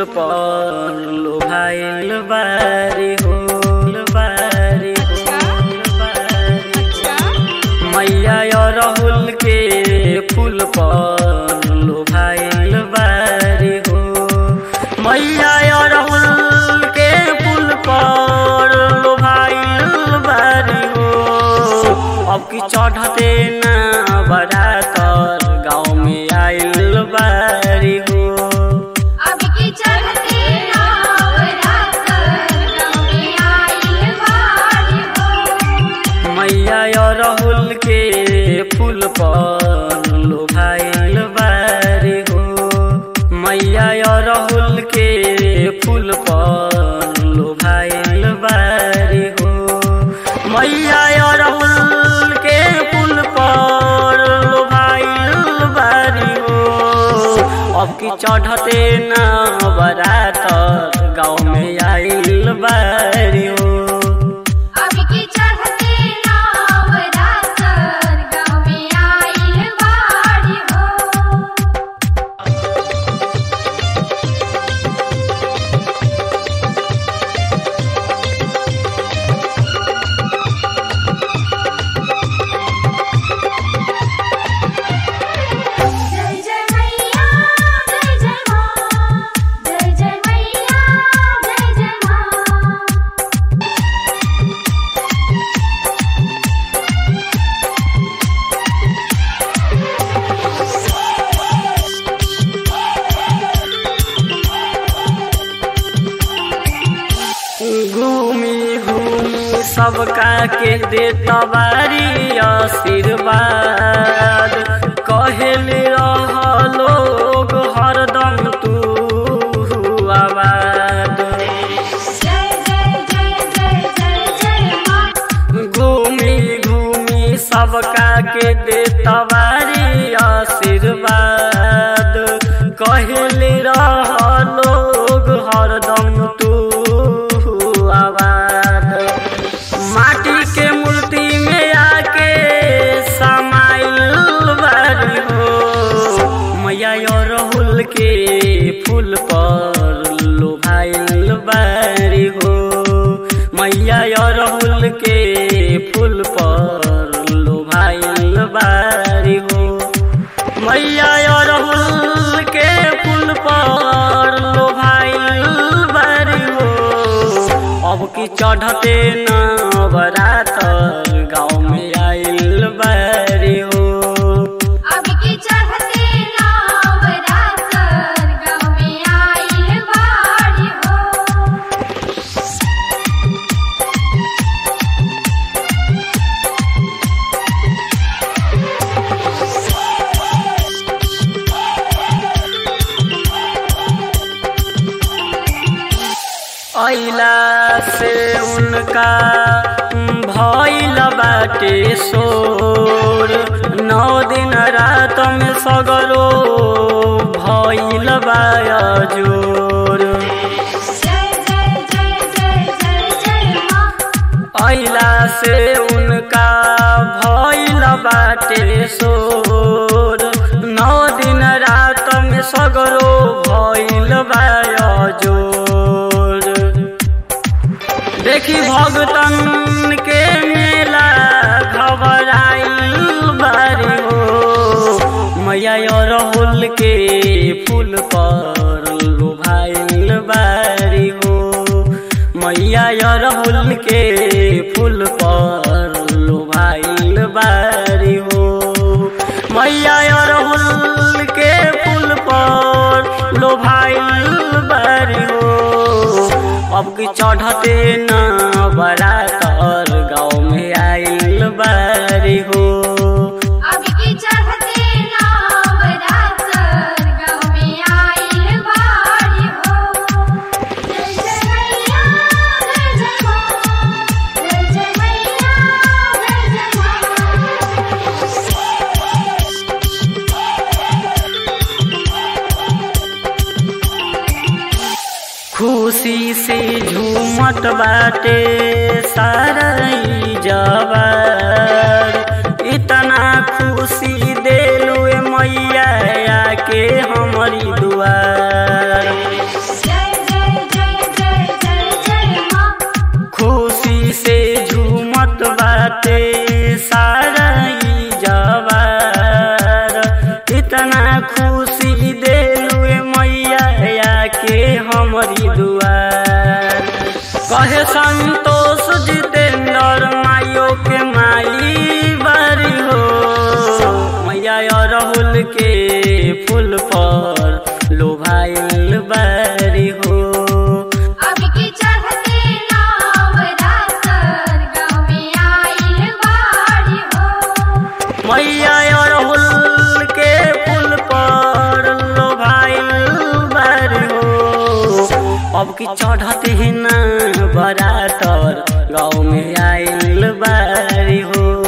फूल पर लोभाइल बारी हो बारी हो बारी मैया अरहुल के फूल पर लोभाइल बारी हो मैया अरहुल के फूल पर लोभाइल बारी हो अब की चढ़ते ना बरातर गाँव में आइल बारी हो अब की चढ़ते नवरात्र गाँव में आइल बारी हो मैया अरहुल के फूल पर लोभाइल बारी हो मैया अरहुल के फूल पर लोभाइल बारी हो मैया अरहुल के फूल पर लोभाइल बारी हो अब की चढ़ते ना बरातर गाँव में आइल बारी हो अब की चढ़ते नवरात्र गाँव में आइल बारी हो जय जय मैया जय जय माँ जय जय मैया जय जय माँ घूमी घूमी सबका के दे तबारी आशीर्वाद कहल रह लोग हरदम तू आबाद जय जय जय जय जय जय माँ घूमी घूमी सबका के दे तबारी आशीर्वाद कहल रह लोग हरदम तू आबाद माटी के मूर्ति में आके समाइल बारी हो मैया अरहुल के फूल पर लोभाइल बारी हो मैया अरहुल के फूल पर लोभाइल बारी हो मैया अरहुल के फूल पर लोभाइल बारी हो अब की चढ़ते न बरातर गाँव में आइल बारी हो अब की चढ़ते नवरात्र गाँव में आइल बारी हो अइला से उनका भइल बाटे शोर नौ दिन रात में सगरो भइल बाया जोर जय जय जय जय जय जय माँ अइला से उनका भइल बाटे शोर नौ दिन रात में सगरो भइल बाया जोर देखी भगतन के मेला घबराइल बारी हो मैया अरहुल के फूल पर लोभाइल बारी हो मैया अरहुल के फूल पर लोभाइल बारी हो मैया अरहुल के फूल पर लोभाइल बारी हो अब की चढ़ते न बरातर गाँव में आइल बारी हो अब की चढ़ते नवरात्र गाँव में आइल बारी हो जय जय मैया जय जय माँ जय जय मैया जय जय खुशी से झूमत बाटे सारा ई जवार इतना खुशी देलू ए मैया आके हमारी दुआर जय से झूमत बाटे सारा ई जवार इतना खुशी देलुए मैया के हमरी दुआर कहे संतोष जितेंद्र माइयो के माई बारी हो मैया अरहुल के फूल पर लोभाइल बारी हो अब की चढ़ते नवरात्र गाँव में आइल बाड़ी हो मैया अरहुल के फूल पर लोभाइल बारी हो अब की चढ़त ही ना बरातर गाँव में आइल बारी हो